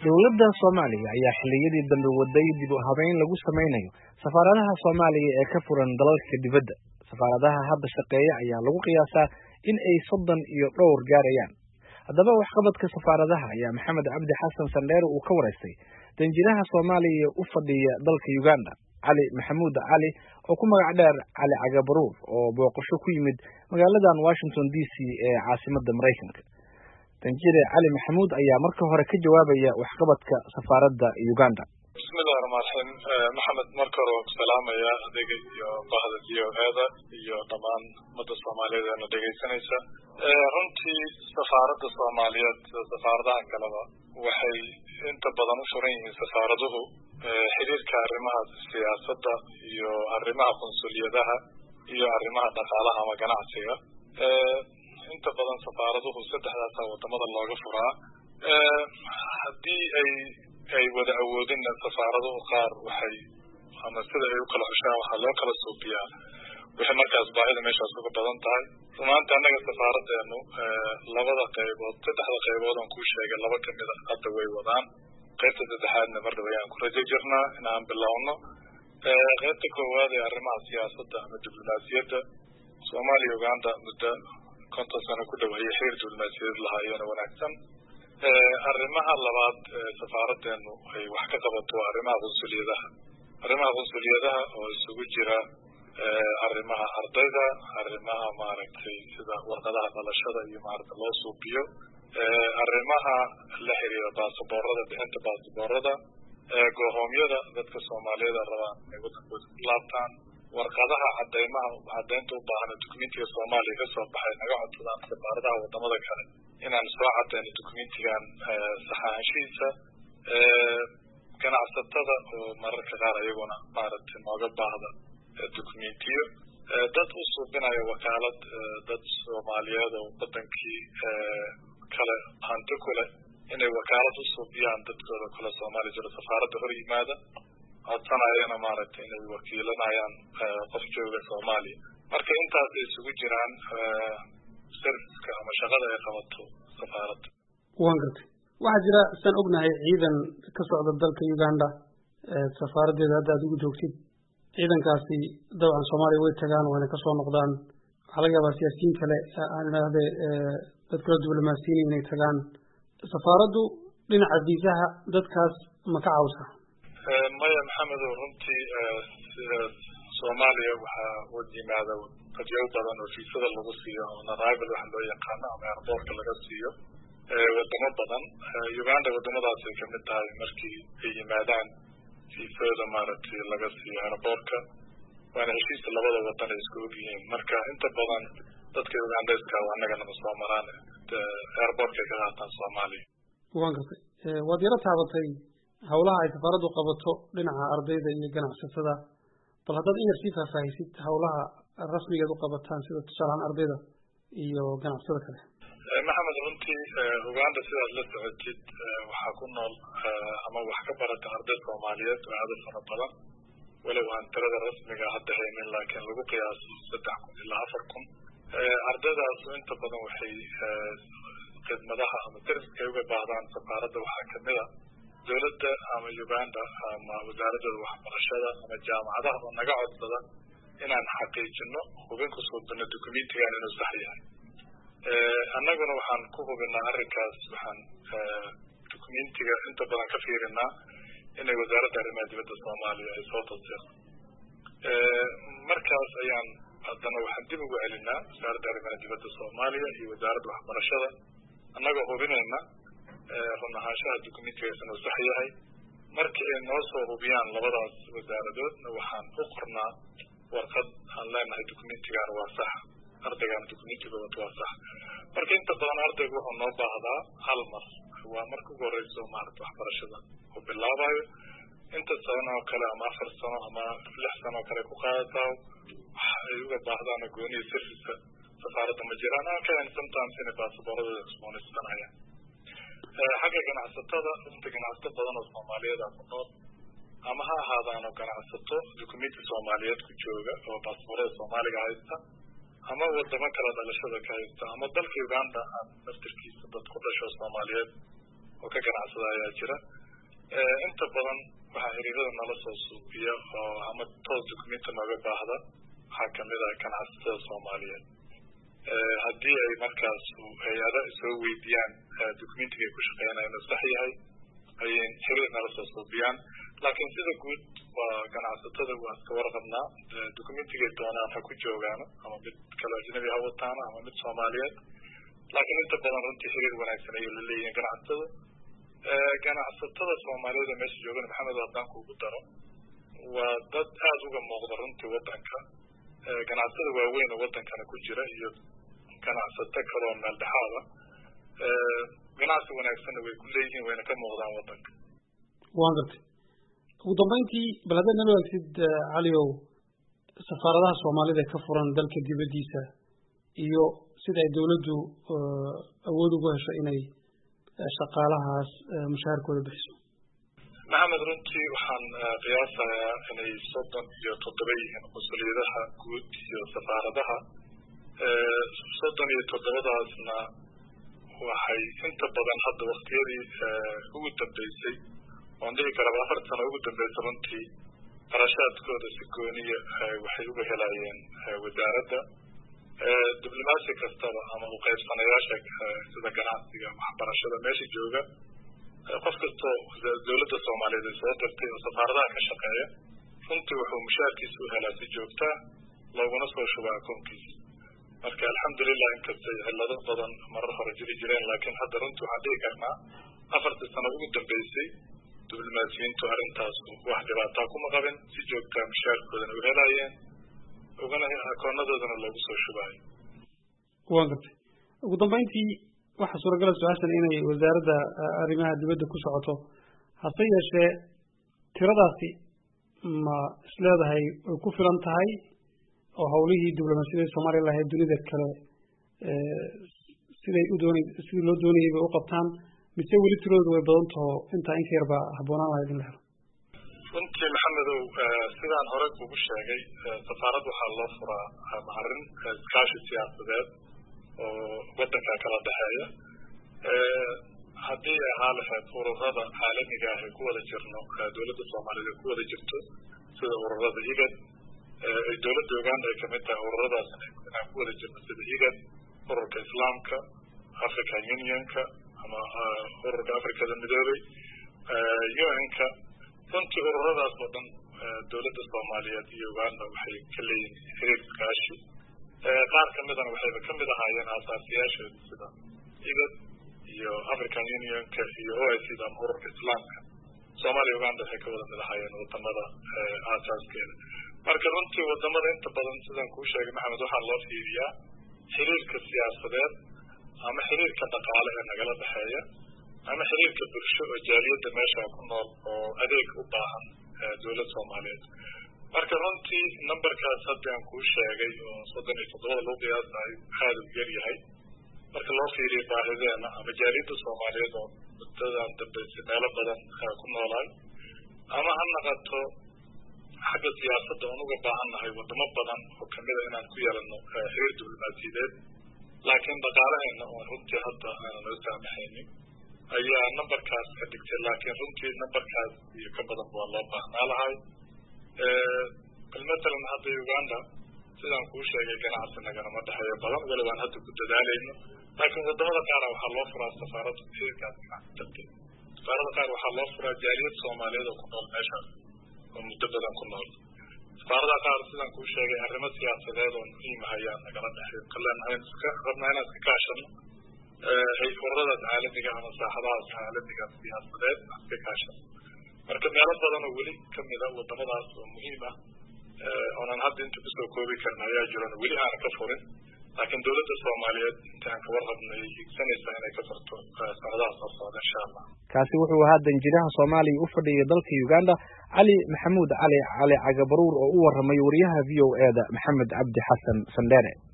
dowladda soomaaliya ayaa xilliyadii dambe waday dib u habeyn lagu samaynayo safaaradaha soomaaliya ee ka furan dalalka dibadda safaaradaha hadda shaqeeya ayaa lagu qiyaasaa in ay soddon iyo dhowr gaarayaan haddaba waxqabadka safaaradaha ayaa maxamed cabdi xasan sandheere uu ka waraystay danjiraha soomaaliya u fadhiya dalka uganda cali maxamuud cali oo ku magac dheer cali cagabaruur oo booqasho ku yimid magaaladan washington d c ee caasimadda maraykanka danjire cali maxamuud ayaa marka hore ka jawaabaya waxqabadka safaaradda uganda bismillahi raxmaan raxiim maxamed marka hore waan ku salaamaya adiga iyo bahda v o eda iyo dhammaan ummadda soomaaliyeed eena dhegaysanaysa runtii safaaradda soomaaliyeed sida safaaradaha kaleba waxay inta badan u furan yihiin safaaraduhu xiriirka arrimaha siyaasadda iyo arrimaha qunsuliyadaha iyo arrimaha dhaqaalaha ama ganacsiga inta badan safaaraduhu saddexdaasa wadamada looga furaa haddii ay ay wada awoodinna safaaraduhu qaar waxay ama sida ay u kala xushaan waxaa loo kala suubiyaa wixii markaas baahida meeshaas uga badan tahay rumaanta annaga safaaradeenu labada qaybood saddexda qaybood aan kuu sheegay laba kamid a hadda way wadaan qaybta saddexaadna mar dhaba ayaan ku rajo jirnaa in aan bilowno qaybta koowaad ee arrimaha siyaasadda ama diblomaasiyadda soomaaliya uganda muddo konton sano ku dhaweeyay xiriir diblomaasiyadeed lahaayeen wanaagsan arrimaha labaad safaaradeenu ay wax ka qabato waa arrimaha qunsuliyadaha arrimaha qunsuliyadaha oo isugu jira arrimaha ardayda arrimaha maaragtay sida warqadaha dhalashada iyo maaragta loo suubiyo arrimaha la xiriira baasaboorada bixinta baasaboorada goohoomyada dadka soomaaliyeed rabaan inay wadankooda ku laabtaan warqadaha cadeymaha caddeynta u baahan dokumentiga soomaaliya kasoo baxay naga codsadaan safaaradaha wadamada kale inaan soo cadeyno dokumentigan saxaanshihiisa ganacsatada oo mararka qaar iyaguna maaragtay nooga baahda documentiyo dad u suubinaya wakaalad dad soomaaliyeed oo wadankii kale hanti ku leh inay wakaalad u suubiyaan dadkooda kale soomaaliya jiro safaaradda hor yimaada codsanayana maaragtay inay wakiilanayaan qof jooga soomaaliya marka intaas ay isugu jiraan serviceka ama shaqada ay qabato safaaradda wan gartay waxaa jira saan ognahay ciidan ka socda dalka uganda safaaraddeeda hadda aad ugu joogtid ciidankaasi dabcan soomaaliya way tagaan wayna kasoo noqdaan waxaa laga yaabaa siyaasiyiin kale aan idhaahde dad kala diblomaasiyiin inay tagaan safaaraddu dhinaca viisaha dadkaas ma ka cawsa maya maxamedow runtii sida soomaaliya waxaa wad yimaada dadyaw badan oo fiisada lagu siiyo on arrival waxa loo yaqaano ama airboortka laga siiyo wadamo badan uganda wadamadaas ay kamid tahay markii ay yimaadaan fiisooda maaragtay laga siiyo airboortka waana heshiiska labada wadan ay isku og yihiin marka inta badan dadka ugandayska annaganama soo maraan airboortkay ka qaataan soomaaliya wan gartay waad yaro taabatay hawlaha ay safaaraddu qabato dhinaca ardayda iyo ganacsatada bal haddaad in yar sii faahfaahisid hawlaha rasmigeed u qabataan sida tusaalahaan ardayda iyo ganacsatada kale maxamed runtii uganda sidaad la socotid waxaa ku nool ama wax ka barata arday soomaaliyeed oo aada u fara badan walow aan tirada rasmiga hadda haynin laakiin lagu qiyaaso saddex kun ilaa afar kun ardaydaasu inta badan waxay khidmadaha ama serviska ay uga baahdaan safaaradda waxaa kamid a dowladda ama uganda ama wasaaradooda waxbarashada ama jaamacadaha oo naga codsada inaan xaqiijino hubin ku suubino documentigan inuu sax yahay annaguna waxaan ku hubinaa arrinkaas waxaan documentiga inta badan ka fiirinaa inay wasaaradda arrimaha dibadda soomaaliya ay soo tasdiiqo markaas ayaan haddana waxaan dib ugu celinaa wasaaradda arrimaha dibadda soomaaliya iyo wasaaradda waxbarashada annagoo hubinayna run ahaanshaha documentigaas inuu sax yahay markii ay noo soo hubiyaan labadaas wasaaradoodna waxaan u qornaa warqad aan leenahay documentigan waa sax ardaygan documentigood waa sax marka inta badan ardaygu wuxuu noo baahdaa hal mar waa marka ugu horeyso maarata waxbarashada uu bilaabayo inta sano oo kale ama afar sano ama lix sano oo kale ku qaadataa waxa ay uga baahdaan gooniya serviceka safaaradda ma jiraan aan ka hayn sometimes inay baasaboorradooda cusboonaysanayaan xagga ganacsatada inta ganacsato badan oo soomaaliyeed ku nool ama ha ahaadaano ganacsato documenti soomaaliyeed ku jooga oo baasaboorada soomaaliga haysta ama wadamo kale dhalashada ka haysta ama dalka uganda aan naftirkiisa dad ku dhasho soomaaliyeed oo ka ganacsada ayaa jira inta badan waxaa xiriirada nala soo suubiya oo ama toos dukumenti nooga baahda waxaa kamid ah ganacsatada soomaaliyeed haddii ay markaas hay-ada soo weydiiyaan dukumentiga ay ku shaqeynaya inuu sax yahay ayay xiriir nala soo suubiyaan laakiin sida guud waa ganacsatada waa iska warqabnaa dukumentigay doonaan ha ku joogaano ama mid kale ajnabi ha wataano ama mid soomaaliyeed laakiin inta badan runtii xiriir wanaagsan ayay la leeyihiin ganacsatada ganacsatada soomaaliyeed ee meesha joogan maxamed haddaan kuugu daro waa dad aada uga muuqda runtii wadanka ganacsatada waaweyn oo wadankana ku jira iyo ganacsato kaloo meel dhexaada ganacsi wanaagsanna way ku leeyihiin wayna ka muuqdaan wadanka waan gartay ugu dambeyntii bal haddaad nala waagsid caliow safaaradaha soomaalida ee ka furan dalka dibaddiisa iyo sida ay dawladdu awood ugu hesho inay shaqaalahaas mushaharkooda bixiso maxamed runtii waxaan qiyaasayaa inay soddon iyo toddoba yihiin mas-uuliyadaha guud iyo safaaradaha soddon iyo toddobadaasna waxay inta badan hadda waktiyadii ugu dambeysay oon dhihi karaba afar sano ugu dambeysay runtii qarashaadkooda si gooniya waxay uga helayeen wasaaradda diblomaasi kastaba ama uqaybsanayaasha sida ganacsiga waxbarashada meesha jooga qof kastoo dawladda soomaaliyeed ay soo dirtay oo safaaradaha ka shaqeeya runtii wuxuu mushaarkiisa u helaa si joogtaa looguna soo shubaa akoonkiisa marka alxamdulilah inkastay cillado badan marar hore jiri jireen laakiin hadda runtii waxaan dhihi karnaa afartii sano ugu dambeysay diblomaasiyiintu arrintaas wax dhibaataa kuma qabin si joogtaa mushaarkoodana u helayeen ugana akoonadoodana loogu soo shubaayo waan gartay ugu dambeyntii waxaa suuragala su-aashan inay wasaaradda arrimaha dibadda ku socoto hase yeeshee tiradaasi ma isleedahay way ku filan tahay oo hawlihii diblomaasiyada soomaaliya lahayd dunida kale siday u doonay sidii loo doonayay bay u qabtaan mise weli tiradooda way badan taho intaa inka yar baa habboonaan lahayd in la helo runtii maxamedow sidaan hore kugu sheegay safaarad waxaa loo furaa arrin iskaashi siyaasadeed oo wadanka kala dhexeeya haddii ahaa lahayd ururada caalamiga ah ee ku wada jirno dowladda soomaaliyeed ee ku wada jirto sida ururada igad ay dowladda uganda ay kamid tahay ururadaas inaan ku wada jirno sida igad ururka islaamka african unionka ama ururka africada midoobay un-ka runtii ururadaas oo dhan dowladda soomaaliyeed iyo uganda waxay ka leeyihin xiriir iskaashi qaar kamidana waxayba kamid ahaayeen aasaasiyaasheedu sida igad iyo african unionka iyo o i c da ama ururka islaamka soomaaliya uganda waxay ka wada mid ahaayeen wadamada aasaaskeeda marka runtii wadamada inta badan sidaan kuu sheegay maxamed waxaa loo fiiriyaa xiriirka siyaasadeed ama xiriirka dhaqaale ee nagala dhexeeya ama xiriirka bulsho oo jaaliyadda meesha ku nool oo adeeg u baahan dowlad soomaaliyeed marka runtii numberkaas hadda aan kuu sheegay oo soddon iyo toddobada lagu qiyaasayo aada u yar yahay marka loo fiiriyo baahideena ama jaaliyadda soomaaliyeed oo muddadan dambeysay meelo badan ku noolaay ama ha naqato xagga siyaasadda oon uga baahannahay wadamo badan oo kamida inaan ku yeelano xiriir diblomaasiyadeed laakiin dhaqaalaheena oon runtii hadda aanan noo saamaxaynin ayaa numberkaas ka dhigtay laakiin runtii numberkaas iyo ka badan waa loo baahnaa lahay bal matalan hadda uganda sidaan kuu sheegay ganacsi naganama dhexeeyo badan weli waan hadda ku dadaalayno laakiin wadamada qaara waxaa loo furaa safaarada xiriirkaas ganacsi darteed safaarada qaar waxaa loo furaa jaaliyad soomaaliyeed oo ku nool meeshaas oo muddo badan ku nool safaarada qaar sidaan kuu sheegay arrimo siyaasadeed oo muhiim ah ayaa nagala dhexeeyo kaleenahay iska rabnaa inaan iska kaashano ururadaas caalamiga ama saaxadahaas caalamiga siyaasadeed aan iska kaashano marka meelo badan oo weli kamida wadamadaas oo muhiim ah oonan hadda inta kusoo koobi karna ayaa jiran weli aanan ka furin laakiin dowladda soomaaliyeed inta aan kawarqabnay higsanaysaa inay ka furto sanadaha soo socda insha allah kaasi wuxuu ahaa danjiraha soomaaliya u fadhiyay dalka uganda cali maxamuud cali cali cagabaruur oo u waramay wariyaha v o e da maxamed cabdi xasan sandheere